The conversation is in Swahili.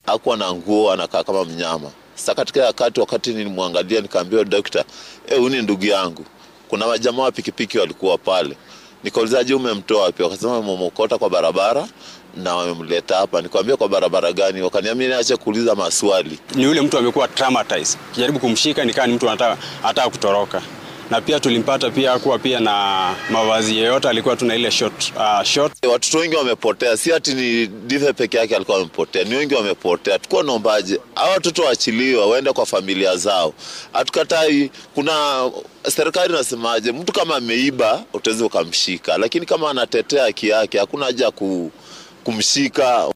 hakuwa na nguo, anakaa kama mnyama. Sasa katika wakati wakati nilimwangalia nikaambiwa, daktari, eh, huyu ni ndugu yangu. Kuna majamaa wa pikipiki walikuwa pale, nikauliza, je, umemtoa wapi? Wakasema wamemokota kwa barabara na wamemleta hapa. Nikamwambia kwa barabara gani? Wakaniambia niache kuuliza maswali. Ni yule mtu amekuwa traumatized, kijaribu kumshika nikaa ni mtu anataka anataka kutoroka na pia tulimpata pia kuwa pia na mavazi yeyote, alikuwa tuna ile short, uh, short. Watoto wengi wamepotea, si ati ni Dive peke yake alikuwa amepotea, ni wengi wamepotea. Tukuwa naombaje hawa watoto waachiliwe waende kwa familia zao, hatukatai. Kuna serikali inasemaje, mtu kama ameiba utaweza ukamshika, lakini kama anatetea haki yake hakuna haja ku, kumshika.